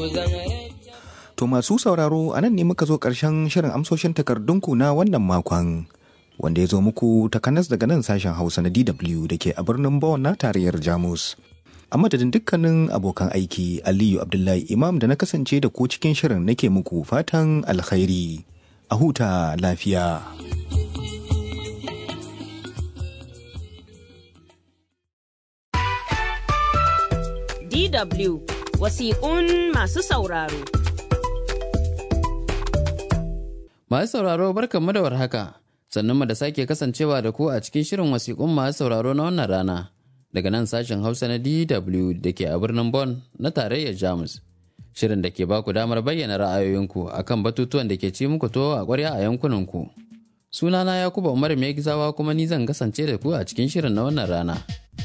To masu sauraro a nan ne muka zo ƙarshen shirin amsoshin takardunku na wannan makon. Wanda ya zo muku takanas daga nan sashen Hausa na DW da ke a birnin Bonn na tarayyar Jamus. A madadin dukkanin abokan aiki Aliyu Abdullahi Imam da na kasance da ku cikin shirin nake muku fatan alkhairi. A huta lafiya. DW wasiƙun masu sauraro. Masu sauraro barkanmu da warhaka, sannan mu da sake kasancewa da ku a cikin shirin wasiƙun masu sauraro na wannan rana daga nan sashen Hausa na DW da ke a birnin Bonn na tarayyar Jamus. Shirin da ke ba ku damar bayyana ra'ayoyinku akan batutuwan da ke ci muku to a ƙwarya a yankunanku. Sunana Yakuba Umar mai gizawa kuma ni zan kasance da ku a cikin shirin na wannan rana.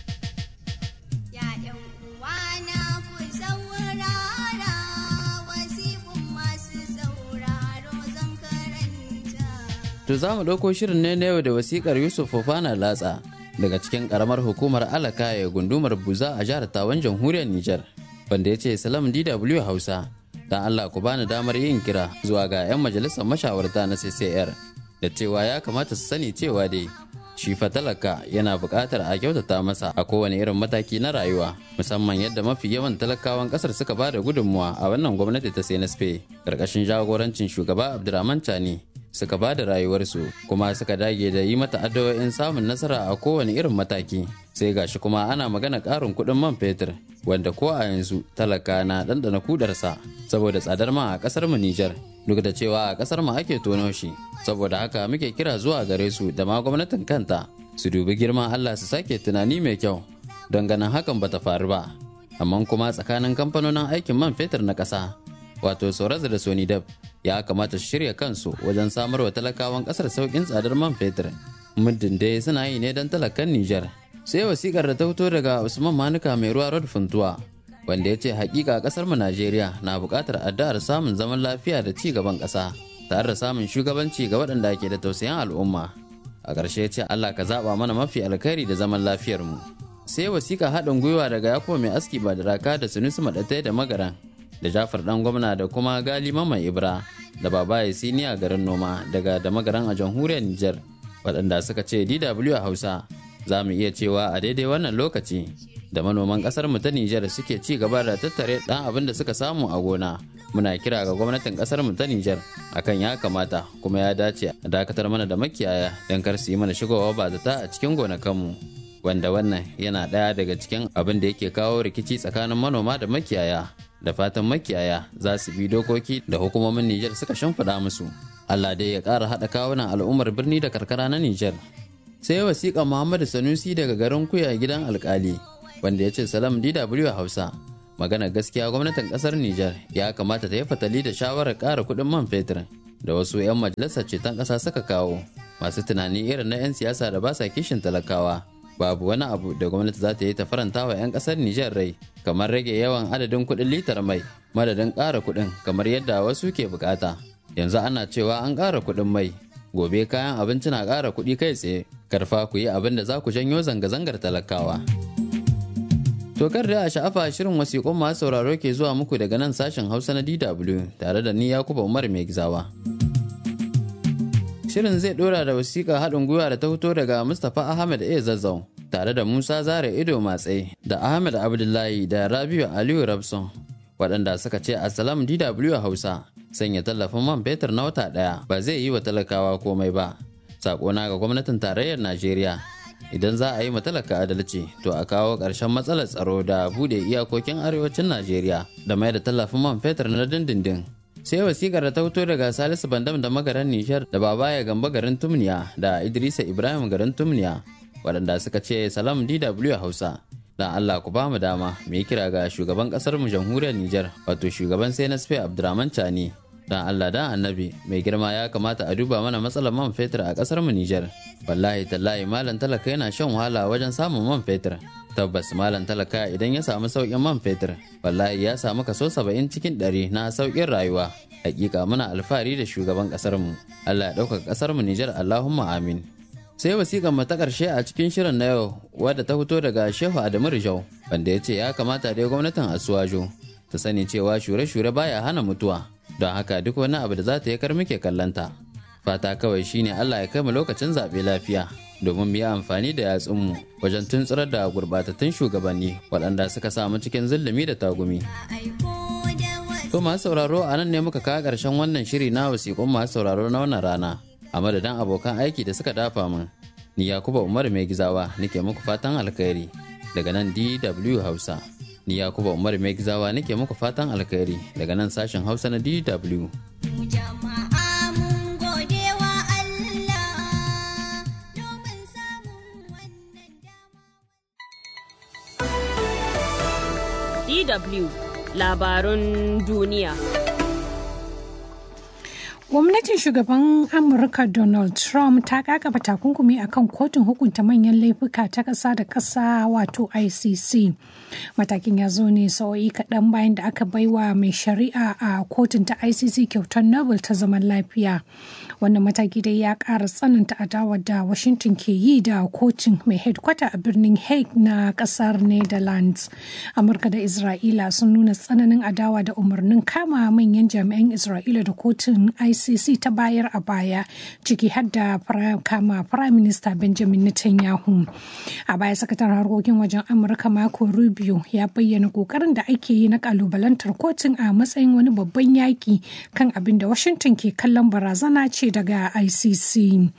To za mu ɗauko shirin ne na yau da wasikar Yusuf Fofana Latsa daga cikin ƙaramar hukumar Alaka ya gundumar Buza a jihar Tawan jamhuriyar Nijar. Wanda ya ce Salam DW Hausa, don Allah ku bani damar yin kira zuwa ga 'yan majalisar mashawarta na CCR da cewa ya kamata su sani cewa dai shi fa talaka yana buƙatar a kyautata masa a kowane irin mataki na rayuwa musamman yadda mafi yawan talakawan ƙasar suka ba da gudunmuwa a wannan gwamnati ta CNSP ƙarƙashin jagorancin shugaba Abdurrahman Tani suka ba da rayuwarsu kuma suka dage da yi mata addu'o'in samun nasara a kowane irin mataki sai gashi kuma ana magana ƙarin kuɗin man fetur wanda ko a yanzu talaka na ɗanɗana kudarsa saboda tsadar man a ƙasar mu Nijar duk da cewa a ƙasar mu ake tono shi saboda haka muke kira zuwa gare su da ma gwamnatin kanta su dubi girman Allah su sake tunani mai kyau don ganin hakan bata faru ba amma kuma tsakanin kamfanonin aikin man fetur na ƙasa wato Soraza da Sonidab ya kamata su shirya kansu wajen samar wa talakawan kasar sauƙin tsadar man fetur muddin dai suna yi ne don talakan Nijar. Sai wasikar da ta fito daga Usman Manuka mai ruwa Rod Funtuwa wanda ya ce hakika kasar mu Najeriya na buƙatar addu'ar samun zaman lafiya da ci gaban ƙasa tare da samun shugabanci ga waɗanda ke da tausayin al'umma. A ƙarshe ce Allah ka zaɓa mana mafi alkhairi da zaman lafiyar mu. Sai wasika haɗin gwiwa daga Yakubu mai aski ba da raka da Sunusu Maɗatai da Magaran da Jafar dan gwamna da kuma Gali Mamman Ibra da Babaye Siniya garin noma daga da magaran a jamhuriyar Nijar waɗanda suka ce DW a Hausa za mu iya cewa a daidai wannan lokaci da manoman ƙasar mu ta Nijar suke ci gaba da tattare ɗan abin da suka samu a gona muna kira ga gwamnatin ƙasar mu ta Nijar akan ya kamata kuma ya dace a dakatar mana da makiyaya don kar su yi mana shigowa ba zata a cikin gonakanmu wanda wannan yana ɗaya daga cikin abin da yake kawo rikici tsakanin manoma da makiyaya da fatan makiyaya za su bi dokoki da hukumomin Nijar suka shimfiɗa musu. Allah dai ya ƙara haɗa kawunan al'ummar birni da karkara na Nijar. Sai wasiƙa Muhammadu Sanusi daga garin Kuya gidan alƙali wanda ya ce salam DW Hausa. Magana gaskiya gwamnatin ƙasar Nijar ya kamata ta yi fatali da shawarar ƙara kuɗin man fetur da wasu 'yan majalisar ceton ƙasa suka kawo masu tunani irin na 'yan siyasa da ba sa kishin talakawa. babu wani abu da gwamnati za ta yi ta faranta wa 'yan kasar Nijar rai kamar rage yawan adadin kuɗin litar mai madadin ƙara kuɗin kamar yadda wasu ke bukata yanzu ana cewa an ƙara kuɗin mai gobe kayan abinci na ƙara kuɗi kai tsaye karfa ku yi abin da za ku janyo zanga-zangar talakawa to kar da a sha'afa shirin wasiƙun masu sauraro ke zuwa muku daga nan sashen hausa na dw tare da ni yakuba umar mai gizawa Shirin zai dora da wasiƙa haɗin gwiwa da ta fito daga Mustapha Ahmed A. Zazzau tare da Musa Zare Ido Matse da Ahmed Abdullahi da Rabiu Aliyu Rabson waɗanda suka ce Assalam DW Hausa sanya tallafin man fetur na wata ɗaya ba zai yi wa talakawa komai ba. Sakona ga gwamnatin tarayyar Najeriya idan za a yi ma talaka adalci to a kawo ƙarshen matsalar tsaro da buɗe iyakokin arewacin Najeriya da mai da tallafin man fetur na dindindin. sai wasikar da ta fito daga salisu bandam da magaran nishar da babaya gamba garin tumniya da idrisa ibrahim garin tumniya waɗanda suka ce salam dw hausa dan allah ku ba mu dama mu yi kira ga shugaban ƙasar mu jamhuriyar nijar wato shugaban sai nasfe abdurrahman chani dan allah dan annabi mai girma ya kamata a duba mana matsalar man fetur a ƙasar mu nijar wallahi tallahi malam talaka yana shan wahala wajen samun man fetur tabbas malam talaka idan ya samu sauƙin man fetur wallahi ya samu kaso saba'in cikin ɗari na sauƙin rayuwa hakika muna alfahari da shugaban ƙasar mu Allah ya ɗaukaka ƙasar mu Nijar Allahumma amin sai wasiƙar mu ta ƙarshe a cikin shirin na yau wadda ta fito daga Shehu Adamu Rijau wanda ya ce ya kamata dai gwamnatin Asuwajo ta sani cewa shure-shure baya hana mutuwa don haka duk wani abu da za ta yi kar muke kallanta fata kawai shine Allah ya kai mu lokacin zaɓe lafiya domin mu yi amfani da yatsunmu wajen tuntsurar da gurbatattun shugabanni waɗanda suka samu cikin zulumi da tagumi. To masu sauraro a nan ne muka kawo ƙarshen wannan shiri na wasiƙun masu sauraro na wannan rana a madadin abokan aiki da suka dafa min. Ni Yakuba Umar mai gizawa nake muku fatan alkhairi daga nan DW Hausa. Ni Yakuba Umar mai gizawa nake muku fatan alkhairi daga nan sashen Hausa na DW. DW labarun duniya. Gwamnatin shugaban Amurka Donald Trump ta kakaba takunkumi akan kotun hukunta manyan laifuka ta ƙasa da ƙasa wato ICC. Matakin ya zo ne sa'o'i kaɗan bayan da aka baiwa mai shari'a a kotun ta ICC kyautar Nobel ta zaman lafiya. Wannan mataki dai ya ƙara tsananta adawar da Washington ke yi da kotun mai headquarter a birnin Hague na ƙasar Netherlands. Amurka da Isra'ila sun nuna tsananin adawa da umarnin kama manyan jami'an Isra'ila da kotun ICC ICC ta bayar a baya ciki har da kama Prime Minister Benjamin Netanyahu. A baya sakataren harkokin wajen Amurka Marco Rubio ya bayyana kokarin da ake yi na kalubalantar kotun a matsayin wani babban yaki kan abin da Washington ke kallon barazana ce daga ICC.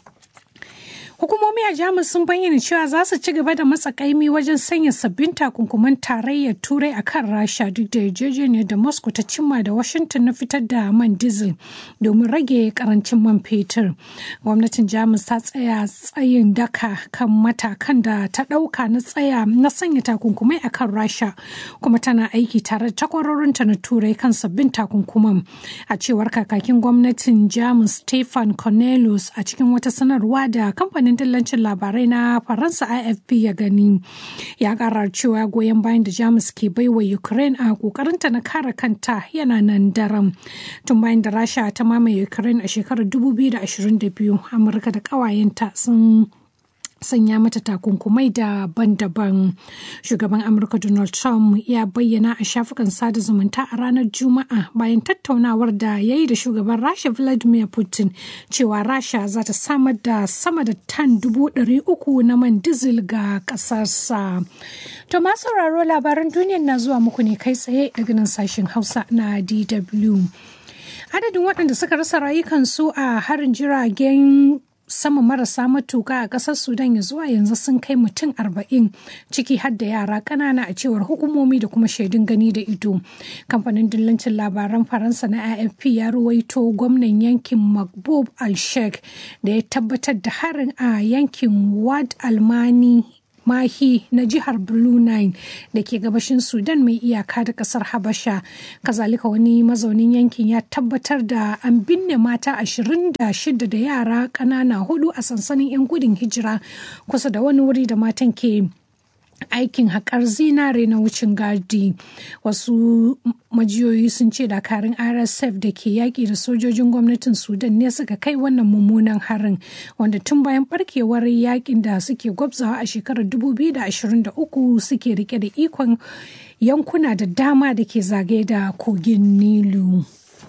Hukumomi a Jamus sun bayyana cewa za su ci gaba da matsa kaimi wajen sanya sabbin takunkuman tarayyar Turai a kan Rasha duk da yarjejeniyar da Moscow ta cimma da Washington na fitar da man diesel domin rage karancin man fetur. Gwamnatin Jamus ta tsaya tsayin daka kan matakan da ta ɗauka na tsaya na sanya takunkumai a kan Rasha kuma tana aiki tare da takwarorinta na Turai kan sabbin takunkuman. A cewar kakakin gwamnatin Jamus Stefan Cornelius a cikin wata sanarwa da kamfanin kamfanin dillancin labarai na faransa afp ya gani ya kara cewa goyon bayan da jamus ke baiwa ukraine a kokarinta na kare kanta yana nan daram tun bayan da rasha ta mamaye ukraine a shekarar 2022 amurka da kawayenta sun sanya mata takunkumai daban-daban shugaban amurka donald trump ya bayyana a shafukan sada zumunta a ranar juma'a bayan tattaunawar da ya yi da shugaban rasha vladimir putin cewa rasha za ta samar da sama da tan dubu ɗari uku na man dizil ga ƙasarsa to masu sauraro labaran duniya na zuwa muku ne kai tsaye daga nan sashen hausa na dw adadin waɗanda suka rasa rayukansu a harin jiragen sama marasa matuka a ƙasar sudan ya zuwa yanzu sun kai mutum arba'in ciki har da yara ƙanana a cewar hukumomi da kuma shaidun gani da ido kamfanin dillancin labaran faransa na afp ya ruwaito gwamnan yankin makbub al-sheikh da ya tabbatar da harin a yankin wad almani mahi na jihar blue nine da ke gabashin sudan mai iyaka da kasar habasha kazalika wani mazaunin yankin ya tabbatar da an binne mata 26 da yara ƙanana hudu a sansanin 'yan gudun hijira kusa da wani wuri da matan ke aikin haƙar zinare na wucin gadi wasu majiyoyi sun ce dakarun rsf da ke yaƙi da sojojin gwamnatin sudan ne suka kai wannan mummunan harin wanda tun bayan barkewar yaƙin da suke gwabzawa a shekarar 2023 suke rike da ikon yankuna da dama da ke zagaye da kogin nilu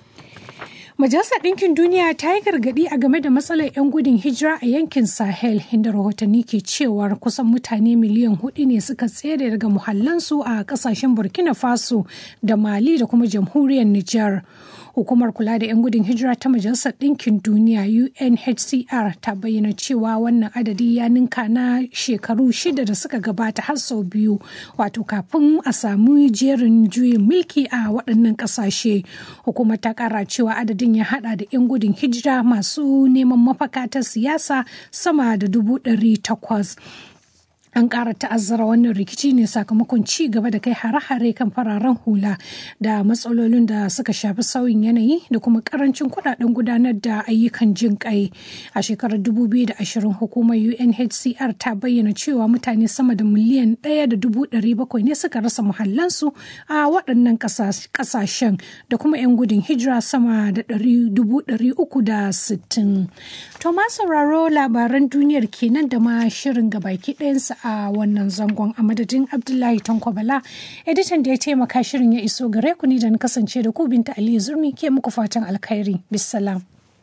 Majalisar Ɗinkin Duniya ta yi gargaɗi a game da matsalar 'yan gudun hijira a yankin Sahel inda rahotanni ke cewar kusan mutane miliyan hudu ne suka tsere daga muhallansu a ƙasashen Burkina Faso da Mali da kuma jamhuriyar Nijar. Hukumar kula da 'yan gudun hijira ta Majalisar Ɗinkin Duniya UNHCR ta bayyana cewa wannan adadi ya ninka na shekaru shida da suka gabata har sau biyu wato kafin a samu jerin juyin mulki a waɗannan ƙasashe. Hukumar ta ƙara cewa adadin ya hada da 'yan gudun hijira masu neman mafaka ta siyasa sama da dubu ɗari takwas. an ƙara ta'azzara wannan rikici ne sakamakon ci gaba da kai hare-hare kan fararen hula da matsalolin da suka shafi sauyin yanayi da kuma karancin kudaden gudanar da ayyukan jin kai a shekarar 2020 hukumar unhcr ta bayyana cewa mutane sama da miliyan ɗaya da dubu ɗari bakwai ne suka rasa muhallansu a waɗannan ƙasashen da kuma 'yan gudun hijira sama da dubu ɗari uku da sittin to ma sauraro labaran duniyar kenan da ma shirin gabaki ɗayansa a wannan zangon a madadin Abdullahi Tankwabala editan da ya taimaka shirin ya iso gare ku ni da na kasance da ku binta Aliyu Zurmi ke muku fatan alkhairi. Bisalam.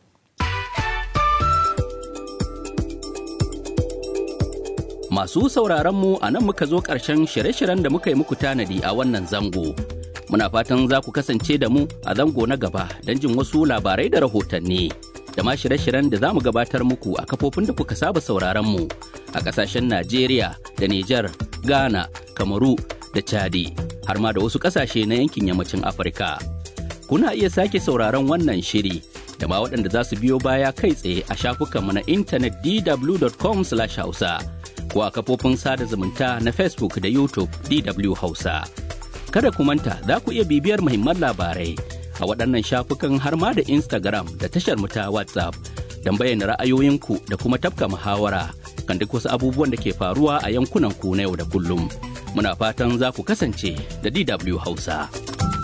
Masu sauraron mu a nan muka zo ƙarshen shirye-shiryen da muka yi muku tanadi a wannan zango. Muna fatan za ku kasance da mu a zango na gaba don jin wasu labarai da rahotanni. Da ma shirye-shiryen da za mu gabatar muku a kafofin da kuka saba sauraron mu a ƙasashen Najeriya da Nijar, Ghana, Kamaru da Chadi, har ma da wasu ƙasashe na yankin yammacin Afirka. Kuna iya sake sauraron wannan shiri da ma waɗanda za su biyo baya kai tsaye a shafukanmu na intanet dw.com/hausa. ko a kafofin sada zumunta na Facebook da YouTube DW Hausa. Kada ku manta za ku iya bibiyar muhimman labarai a waɗannan shafukan har ma da Instagram da tashar mu ta WhatsApp don bayyana ra'ayoyinku da kuma tafka muhawara kan duk wasu abubuwan da ke faruwa a yankunan ku na yau da kullum. Muna fatan za ku kasance da DW Hausa.